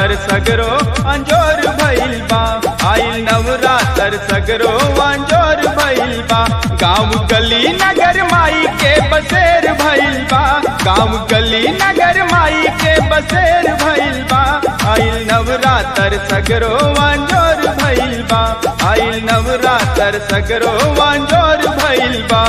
नवरातर सगरो अंजोर भइल बा आइल नवरातर सगरो अंजोर भइल बा गाँव गली नगर माई के बसेर भइल बा गाँव गली नगर माई के बसेर भइल बा आइल नवरातर सगरो अंजोर भइल बा आइल नवरातर सगरो अंजोर भइल बा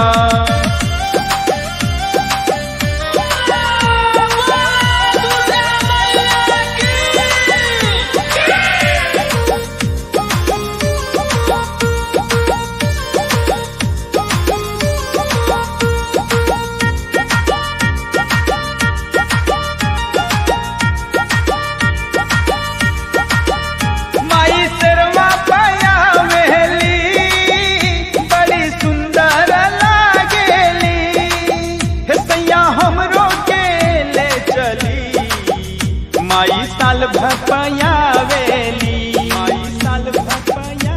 माई शर्मा पाया मेली बड़ी सुंदर लागेली हे सैया हमरो के ले चली माई साल भपया वेली माई साल भपया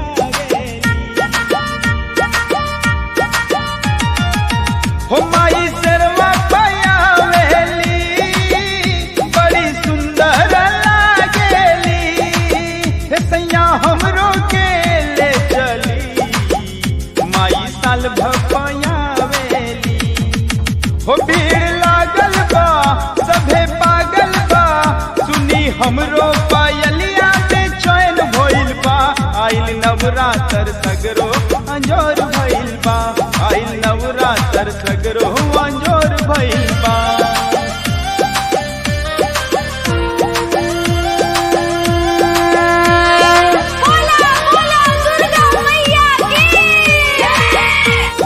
हो माई शर्मा पाया वेली बड़ी सुंदर लागेली हे सैया हमरो के ले चली माई साल भपया वेली हो भीड़ लागल बा सभे पागल बा सुनी हमरो पायलिया में चैन भइल बा आइल नवरातर सगरो अंजोर भइल बा आइल नवरातर सगरो अंजोर भइल बा बोला बोला दुर्गा मैया की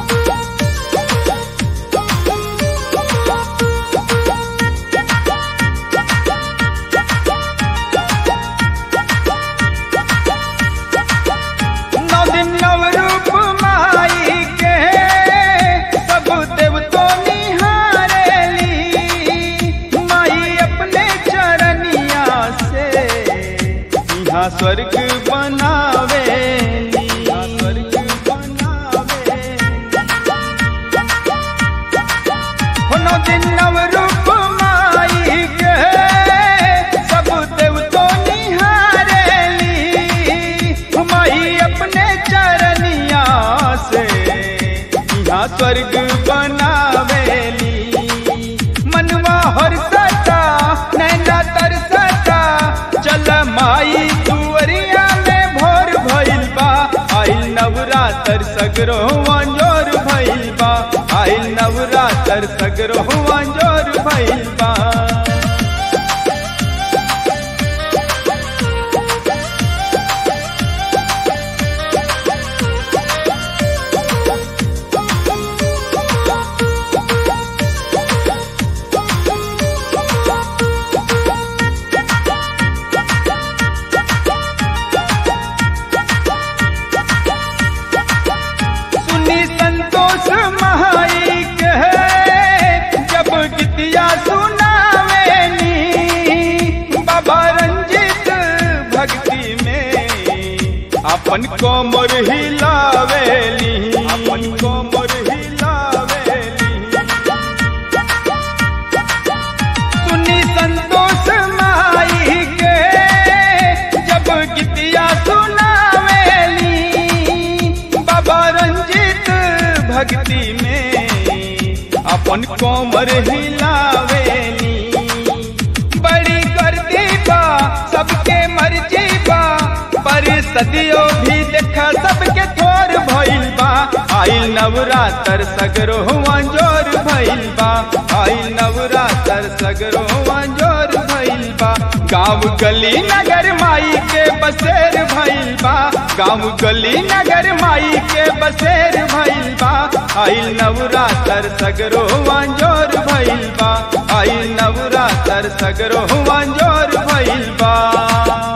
नौ दिन नव रूप माई के सब देवतो निहारेली माई अपने चरनिया से यहाँ स्वर्ग बनावेली स्वर्ग बनावेली हो नौ दिन नव रूप माई के सब देवतो निहारेली माई अपने चरनिया से यहाँ स्वर्ग बनावेली मनवा हर्षता नैना तरसता चल माई तुअरिया में भोर भइल बा आइल नवरातर सगरो अंजोर भइल बा आइल नवरातर सगरो अंजोर भइल बा सुनी संतोष महाई के जब गीतिया सुनावेनी बाबा रंजित भक्ति में अपन कोमर हिलावेली अपन कोमर हिलावेली सुनी संतोष माई के जब गीतिया सुनावेली बाबा रंजित भक्ति में अपन कोमर हिलावेली बड़ी करती बा सबके मर्जी बा पर सदियों भी देखा सबके थोर भइल बा आइल नवरातर सगरो अंजोर भइल बा आइल नवरातर सगरो अंजोर भइल बा गाँव गली नगर माई के बसेर भइल बा गाँव गली नगर माई के बसेर भइल बा आइल नवरातर सगरो अंजोर भइल बा आइल नवरातर सगरो अंजोर भइल बा